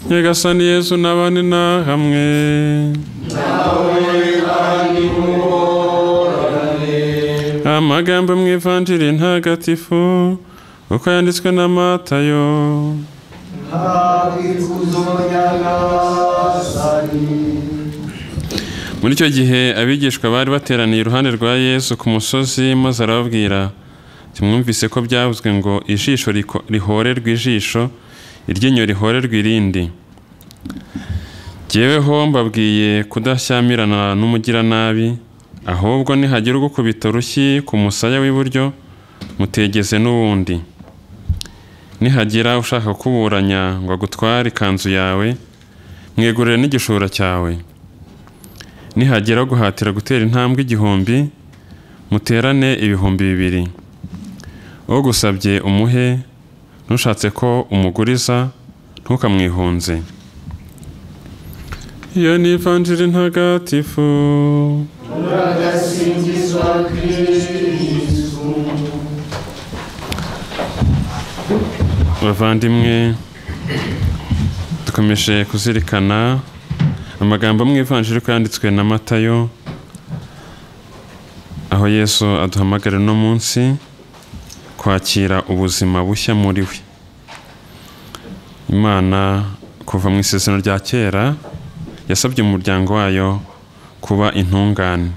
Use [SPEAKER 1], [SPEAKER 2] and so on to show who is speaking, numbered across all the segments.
[SPEAKER 1] nyagasani yesu n'abandi na hamwe amagambo mu ivanjiri ntagatifu uko yanditswe na matayo muri icyo gihe abigishwa bari bateraniye iruhande rwa yesu ku musozi maze arababwira tumwumvise ko byavuzwe ngo ijisho rihorerwa ijisho iryinyo rihorerwa irindi jyeweho mbabwiye kudashyamirana n'umugiranabi ahubwo nihagira ugukubita urushyi ku musaya w'iburyo mutegeze n'uwundi nihagira ushaka kuburanya ngo agutware ikanzu yawe mwegurire n'igishura cyawe nihagira guhatira gutera intambwe igihumbi muterane ibihumbi bibiri ugusabye umuhe ntushatse ko umuguriza ntukamwihunze iyo ni ivanjiri ntagatifu
[SPEAKER 2] tugasingizwa kirisitu
[SPEAKER 1] bavandimwe dukomeje kuzirikana amagambo mu ivanjiri uko yanditswe na matayo aho yesu aduhamagara uno munsi kwakira ubuzima bushya muri we imana kuva mu isezerano rya kera yasabye umuryango wayo kuba intungane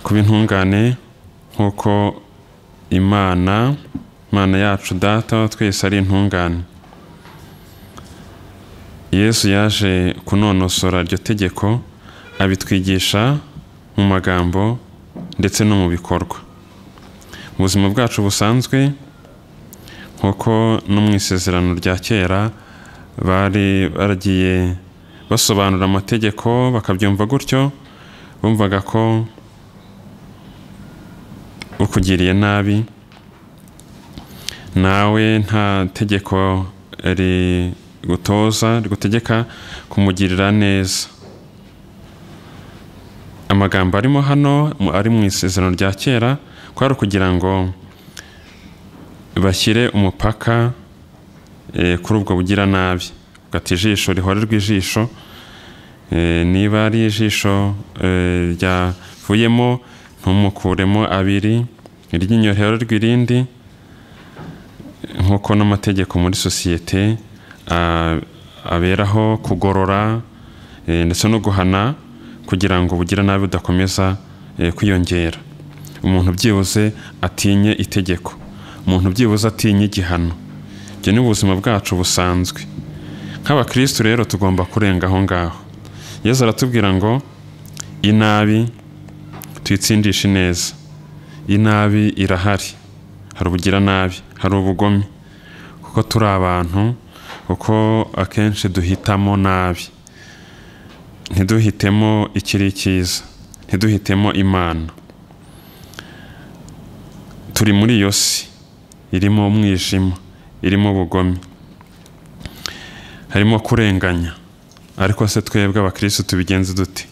[SPEAKER 1] kuba intungane nk'uko imana imana yacu data wa twese ari intungane yesu yaje kunonosora iryo tegeko abitwigisha mu magambo ndetse no mu bikorwa ubuzima bwacu busanzwe nk'uko no mu isezerano rya kera bari baragiye basobanura amategeko bakabyumva gutyo bumvaga ko ukugiriye nabi nawe nta tegeko rigutoza rigutegeka kumugirira neza amagambo arimo hano ari mu isezerano rya kera kwari ukugira ngo bashyire umupaka kuri ubwo bugiranabi ugata ijisho rihorerwa ijisho niba ari ijisho ryavuyemo ntumukuremo abiri iryinyo rihorerwa irindi nk'uko n'amategeko muri sosiyete aberaho kugorora ndetse no guhana kugira ngo ubugiranabi budakomeza kwiyongera umuntu byibuze atinye itegeko umuntu byibuze atinye igihano ibyo ni ubuzima bwacu busanzwe nk'abakirisitu rero tugomba kurenga aho ngaho yezu aratubwira ngo inabi tuyitsindishe neza inabi irahari hari ubugiranabi hari ubugome kuko turi abantu kuko akenshi duhitamo nabi ntiduhitemo ikiri cyiza ntiduhitemo imana turi muri iyo si irimo umwijima irimo ubugome harimo kurenganya ariko se twebwe abakirisitu tubigenze dute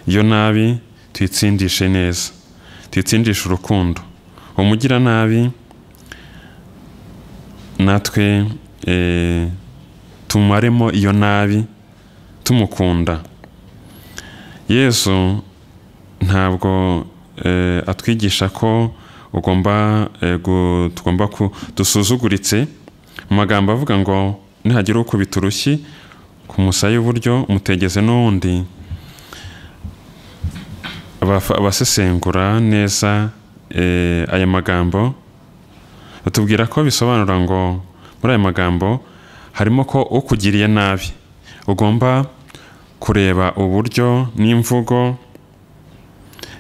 [SPEAKER 1] iyo nabi tuyitsindishe neza tuyitsindishe urukundo umugira nabi natwe tumaremo iyo nabi tumukunda yesu ntabwo atwigisha ko ugomba tugomba dusuzuguritse mu magambo avuga ngo nihagira ukubita urushyi ku musaya w'iburyo mutegeze n'uwundi abasesengura neza aya magambo batubwira ko bisobanura ngo muri aya magambo harimo ko ukugiriye nabi ugomba kureba uburyo n'imvugo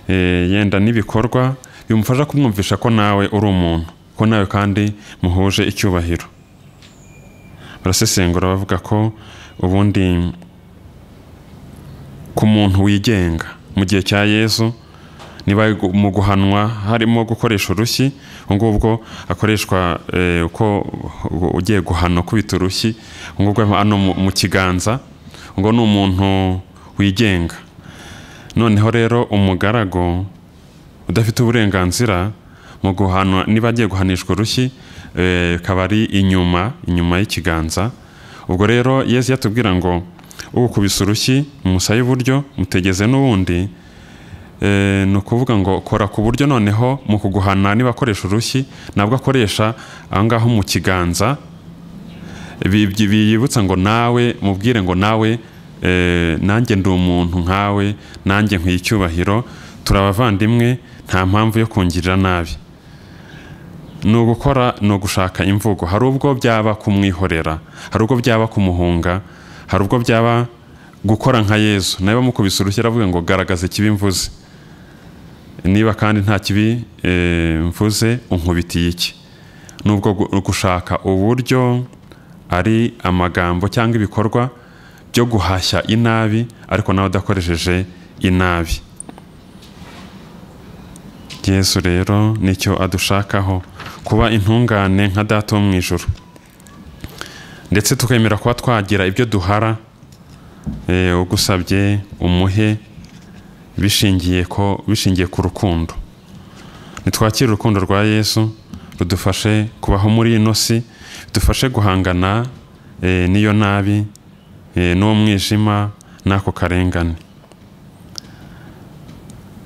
[SPEAKER 1] yenda n'ibikorwa bimufasha kumwumvisha ko nawe uri umuntu ko nawe kandi muhuje icyubahiro barasesengura bavuga ko ubundi ku muntu wigenga mu gihe cya yezu niba mu guhanwa harimo gukoresha urushyi ngubwo akoreshwa uko ugiye guhana ukubita urushyi ngubwo hano mu kiganza ngo ni umuntu wigenga noneho rero umugaragu udafite uburenganzira mu guhanwa niba agiye guhanishwa urushyi eh, akaba ari inyuma inyuma y'ikiganza ubwo rero yesu yatubwira ngo ugukubise urushyi mu musaya iburyo mutegeze n'uwundi Eh, ni ukuvuga ngo kora ku buryo noneho mu kuguhana niba akoresha urushyi nabwo akoresha aho ngaho mu kiganza bi- bi- biyibutsa ngo nawe mubwire ngo nawe eh, nanjye ndi umuntu nkawe nanjye nkwiye icyubahiro turi abavandimwe nta mpamvu yo kungirira nabi ni ugukora ni ugushaka imvugo hari ubwo byaba kumwihorera hari ubwo byaba kumuhunga hari ubwo byaba gukora nka yezu nawe bamukubise urushyi aravuga ngo garagaza ikibi mvuze niba kandi nta kibi eh, mvuze unkubitiye iki ni ubwo gu- gushaka uburyo ari amagambo cyangwa ibikorwa byo guhashya inabi ariko nawe udakoresheje inabi yesu rero nicyo adushakaho kuba intungane nka data wo mu ijoro ndetse tukemera kuba twagira ibyo duhara eh, ugusabye umuhe bishingiye ko bishingiye ku rukundo nitwakire urukundo rwa yesu rudufashe kubaho muri ino si dufashe guhangana eh, n'iyo nabi eh, n'uwo mwijima n'ako karengane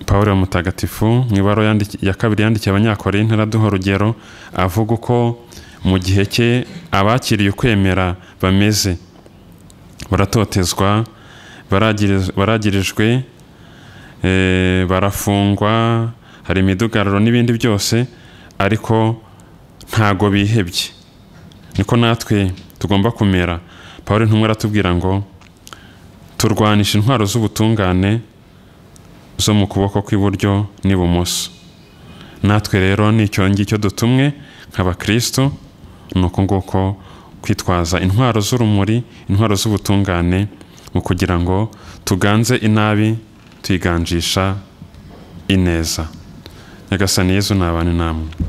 [SPEAKER 1] pawulo mutagatifu mu ibaruwa yandiki- ya kabiri yandikiye abanyakorinto araduha urugero avuga uko mu gihe cye abakiriye ukwemera bameze baratotezwa baragiriz- baragirijwe eh, barafungwa hari imidugararo n'ibindi byose ariko ntago bihebye niko natwe tugomba kumera paul ntumwe aratubwira ngo turwanisha intwaro z'ubutungane zo mu kuboko kw'iburyo n'ibumoso natwe rero nicyo ngicyo dutumwe nk'abakristo ni uko nguko kwitwaza intwaro z'urumuri intwaro z'ubutungane mu kugira ngo tuganze inabi tuyiganjisha ineza nyagasani yezu ni abantu namwe